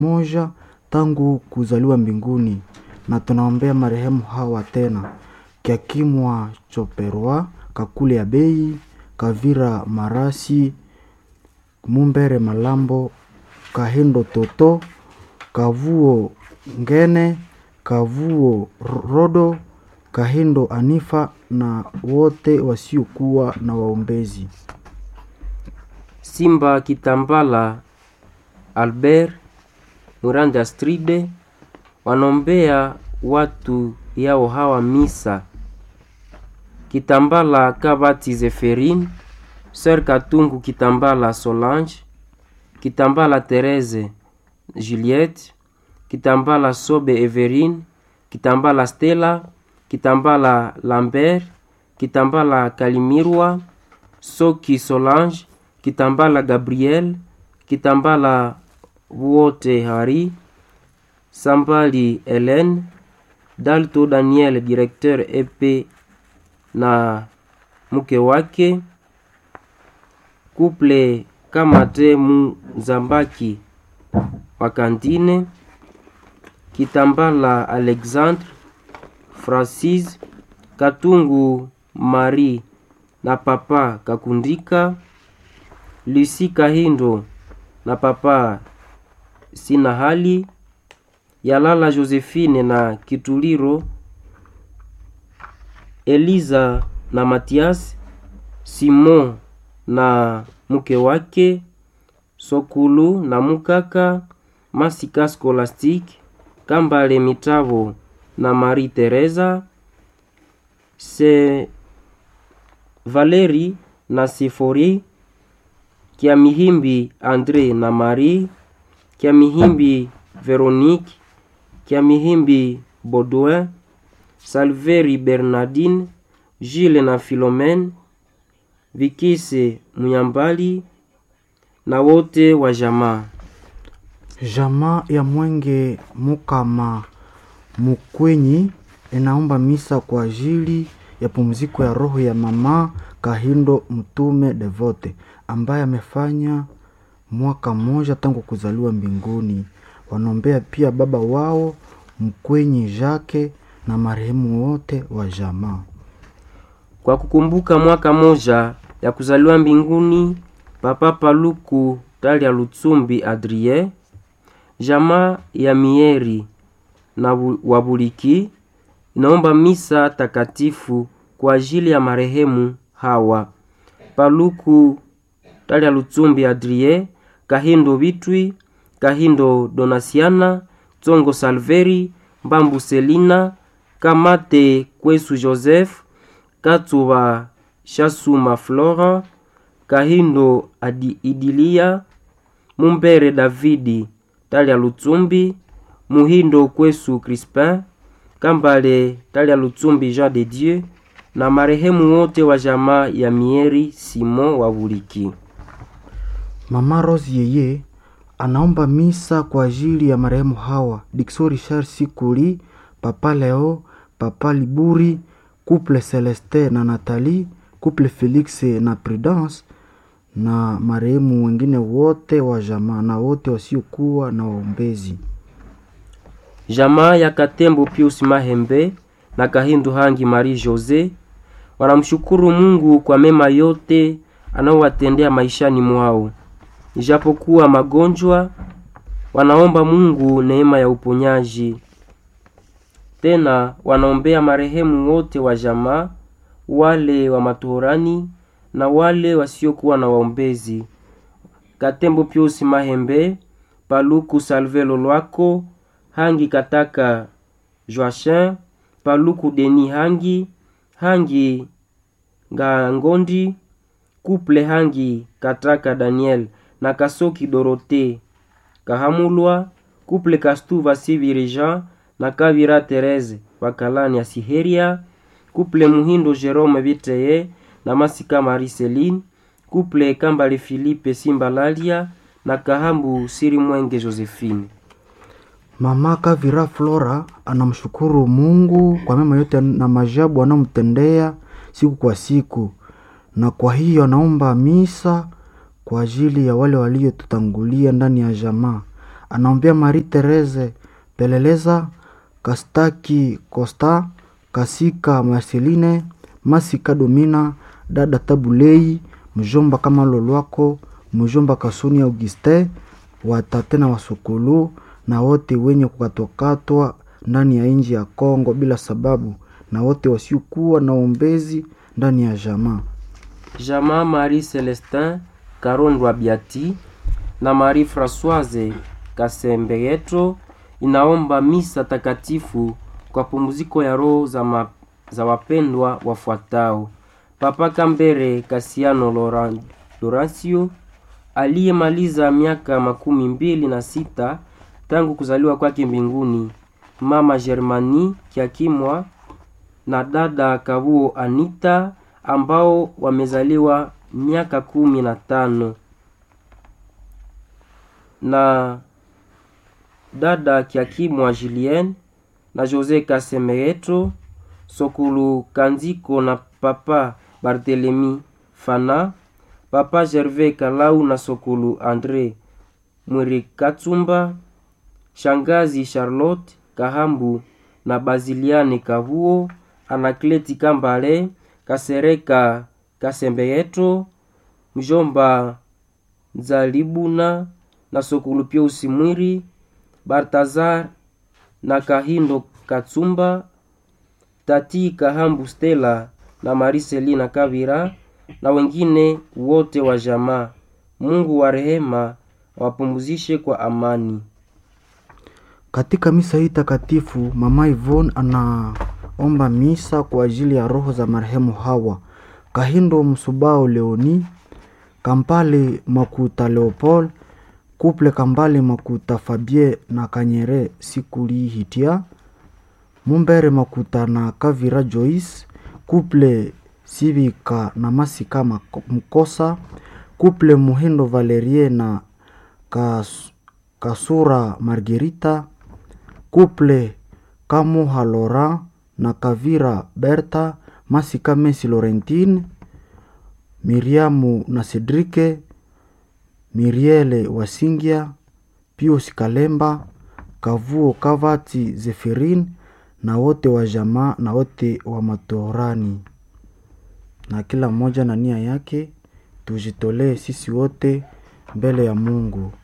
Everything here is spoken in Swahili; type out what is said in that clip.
moja tangu kuzaliwa mbinguni, na tunaombea marehemu hawa tena: Kiakimwa Choperwa, Kakule ya Bei, Kavira Marasi, Mumbere Malambo, Kahindo Toto, Kavuo Ngene, Kavuo Rodo, Kahindo Anifa na wote wasiokuwa na waombezi. Simba Kitambala Albert Muranda Astride wanombea watu yao hawa misa Kitambala Kabati Zeferine Sœur Katungu Kitambala Solange Kitambala Therese Juliette Kitambala Sobe Everine Kitambala Stella Kitambala Lambert Kitambala Kalimirwa Soki Solange Kitambala Gabriel Kitambala wote Hari Sambali Helen Dalto Daniel directeur EP na mke wake Couple Kamate Muzambaki wa Kantine Kitambala Alexandre Francis Katungu Marie na papa Kakundika Lucy Kahindo na papa Sina hali Yalala Josephine na Kituliro Eliza na Matias Simon na mke wake Sokulu na mukaka Masika Scholastic Kambale Mitavo na Marie Teresa se Valeri na Sifori Kiamihimbi Andre na Marie Kiamihimbi Veronique Kiamihimbi Baudouin Salveri Bernardine Gilles na Philomene Vikise Muyambali na wote wa jamaa. Jamaa ya Mwenge Mukama Mukwenyi inaomba misa kwa ajili ya pumziko ya roho ya mama Kahindo Mtume Devote ambaye amefanya mwaka mmoja tangu kuzaliwa mbinguni. Wanaombea pia baba wao Mkwenyi Jake na marehemu wote wa jamaa. Kwa kukumbuka mwaka moja ya kuzaliwa mbinguni Papa Paluku Talia Lutsumbi Adrie, jamaa ya Mieri na Wabuliki inaomba misa takatifu kwa ajili ya marehemu hawa Paluku Talia Lutsumbi Adrie, Kahindo Bitwi, Kahindo Donasiana, Tsongo Salveri, Mbambu Selina, Kamate Kwesu Joseph, Katsuba Shasuma Flora, Kahindo Adi Idilia, Mumbere Davidi Talia Lutsumbi, Muhindo Kwesu Crispin, Kambale Talia Lutsumbi Jean de Dieu na marehemu wote wa jamaa ya Mieri Simon wa Buliki. Mama Rose yeye anaomba misa kwa ajili ya marehemu hawa Dixon Richard Sikuli, Papa Leo, Papa Liburi, Couple Celeste na Nathalie, Couple Felix na Prudence na marehemu wengine wote wa jamaa na wote wasiokuwa na waombezi. Jamaa ya Katembo Pius Mahembe na Kahindu Hangi Marie Jose wanamshukuru Mungu kwa mema yote anaowatendea maishani mwao. Ijapokuwa magonjwa, wanaomba Mungu neema ya uponyaji. Tena wanaombea marehemu wote wa jamaa, wale wa matohorani na wale wasiokuwa na waombezi. Katembo Pius Mahembe, Paluku Salvelo Lwako, Hangi Kataka Joachin, Paluku Deni Hangi, Hangi Ngangondi, Kuple Hangi Kataka Daniel na Kasoki Dorote Kahamulwa, Kuple Kastuva Siviri Jean na Kavira Therese Wakalani ya Siheria, Kuple Muhindo Jerome Viteye na Masika Mariceline, Kuple Kambale Philippe Simbalalia na Kahambu Siri Mwenge Josephine. Mama Kavira Flora anamshukuru Mungu kwa mema yote na majabu anamtendea siku kwa siku, na kwa hiyo anaomba misa kwa ajili ya wale waliotutangulia ndani ya jamaa. anaombea Marie Therese Peleleza, Kastaki Costa, Kasika Marceline, Masika Domina, dada Tabulei, mjomba kama Lolwako, mjomba Kasuni Auguste, watate na wasukulu na wote wenye kukatwakatwa ndani ya nchi ya Kongo bila sababu na wote wasiokuwa na ombezi ndani ya jamaa. Jamaa Marie Celestin Karondwa Biati na Marie Françoise Kasembeyeto inaomba misa takatifu kwa pumziko ya roho za, ma, za wapendwa wafuatao: Papa Kambere Kasiano Laurent, Laurencio aliyemaliza miaka makumi mbili na sita tangu kuzaliwa kwake mbinguni, Mama Germani Kiakimwa na dada Kabuo Anita ambao wamezaliwa miaka kumi na tano na dada Kiakimwa Julien na Jose Kasemereto Sokulu Kanziko na papa Barthelemy Fana, papa Gervais Kalau na Sokulu Andre Mwirikatsumba, shangazi Charlotte Kahambu na Baziliane Kavuo, Anakleti Kambale Kasereka Kasembeyeto, mjomba Nzalibuna na Sokulu Piusi Mwiri, Bartazar na Kahindo Katsumba, Tati Kahambu Stella na Mariselina Kavira na wengine wote wa jamaa. Mungu wa rehema wapumzishe kwa amani. Katika misa hii takatifu, mama Yvonne anaomba misa kwa ajili ya roho za marehemu Hawa Kahindo Msubao Leoni, Kampale Makuta Leopold, Kuple Kambale Makuta Fabie na Kanyere Sikuli Hitia, Mumbere Makuta na Kavira Joyce, Kuple Sivika na Masika Mako- Mkosa, Kuple Muhindo Valerie na Kas, Kasura Margerita, Kuple Kamuha Laurent na Kavira Berta, Masika Messi Laurentine, Miriamu na Cedrike, Miriele Wasingia, Pius Kalemba, Kavuo Kavati Zeferin na wote wa jamaa na wote wa matorani, na kila mmoja na nia yake. Tujitolee sisi wote mbele ya Mungu.